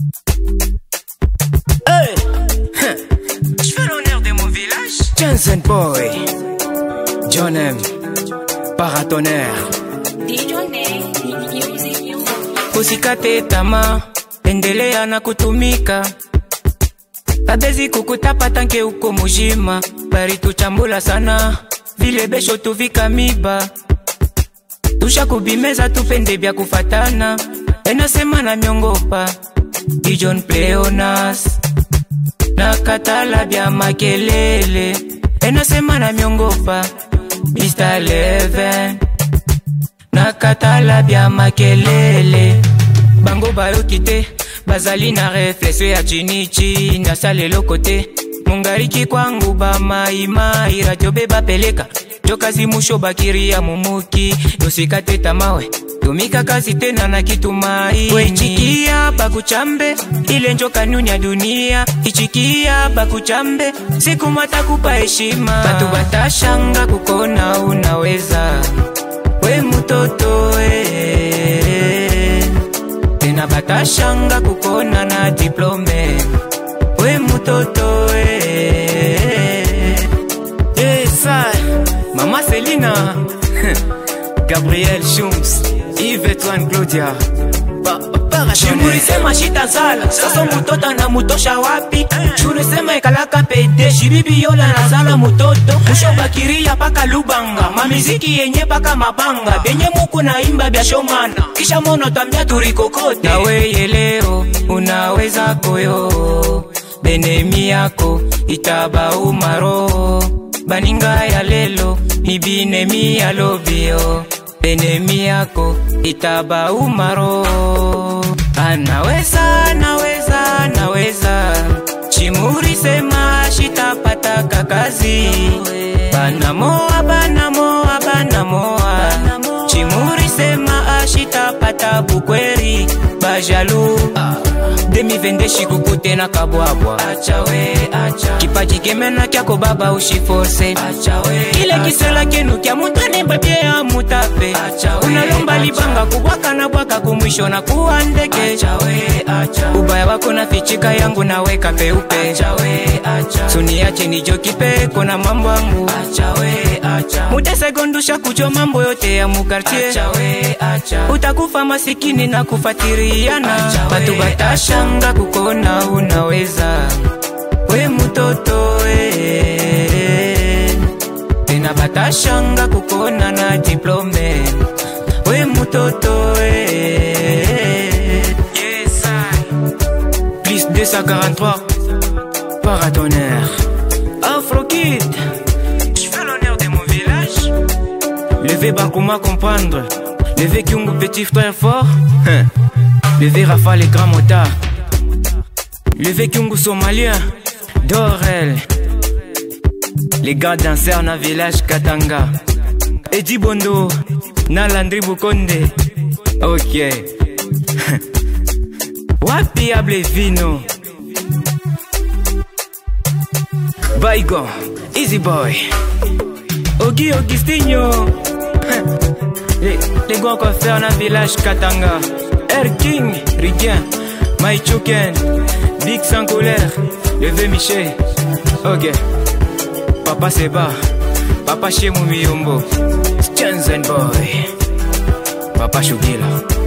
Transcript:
Hey, Je fais l'honneur de mon village. Jensen Boy, John M, Paratonnerre. Usikate tamaa, endelea na kutumika. Abezi kukutapa tanke uko mujima, bari tuchambula sana, vile besho tuvika miba. Tusha kubimeza tupende bya kufatana, enasema na myongopa. Dijon Pleonas, na katala bya makelele, enasema na myongopa. Mr. Leven, na katala bya makelele bango bayoki te bazali na reflexio ya chinichi nasala eloko te mongaliki kwangu bamaimai radio be bapeleka jokazi musho bakiri ya mumuki yosika te tamawe tumika kazi tena na kitumaini wechikia bakuchambe ile njo kanuni ya dunia ichikia bakuchambe siku matakupa heshima batu batashanga kukona unaweza we mutoto eh. tena batashanga kukona na diplome we mutoto eh. Yesa, Mama Selina, Gabriel Schums, Yves Etwan Claudia, Pa- Paratonnerre. shimulisema shitazala sasa mutota na mutosha wapi shulisema ekalaka pede shibibi yola nazala mutoto mushobakiria paka lubanga mamiziki yenye paka mabanga benye muku na imba bya shomana kisha mono tambia turikokote naweye leo unaweza koyo benemi yako itaba umaro baninga ya lelo mibinemi ya lobio benemi yako itaba umaro anaweza naweza naweza chimuri sema shitapataka kazi banamoa banamoa banamoa chimuri sema ashitapata bukweri bajalu demivende shikuku na kabwabwa kipaji kemena kyako baba ushiforse kile kisela kenu kya mutane babye ya mutape unalomba libanga kubwaka na bwaka kumwisho na kuwa ndeke ubaya wako na fichika yangu naweka peupe suniache nijokipe kona mambo angu mutesegondusha kujo mambo yote ya mukartie utakufa masikini na kufatiriana batu batashanga kukona unaweza we mutoto eh. tena batashanga kukona na diplome we mutoto eh. yes, I. plus 243, Paratonnerre. Afro Kid, Je fais l'honneur de mon village levez Bakuma comprendre, levez Kyungu petit frère fort, hein. levez Rafa les grands motards, levez Kyungu somalien, Dorel, les gars danseurs na village Katanga, Eddie Bondo, na Landry Bukonde, ok, wapi able vino, Baigon, Easy Boy, Ogi Augustinho, les, les grands coiffeurs na village Katanga, Air King, Rigien, Maichuken, Big sans colère, Levé Michel, ok, Papa Seba, Papa Shemu Miyombo, Jensen Boy, Papa Shugila.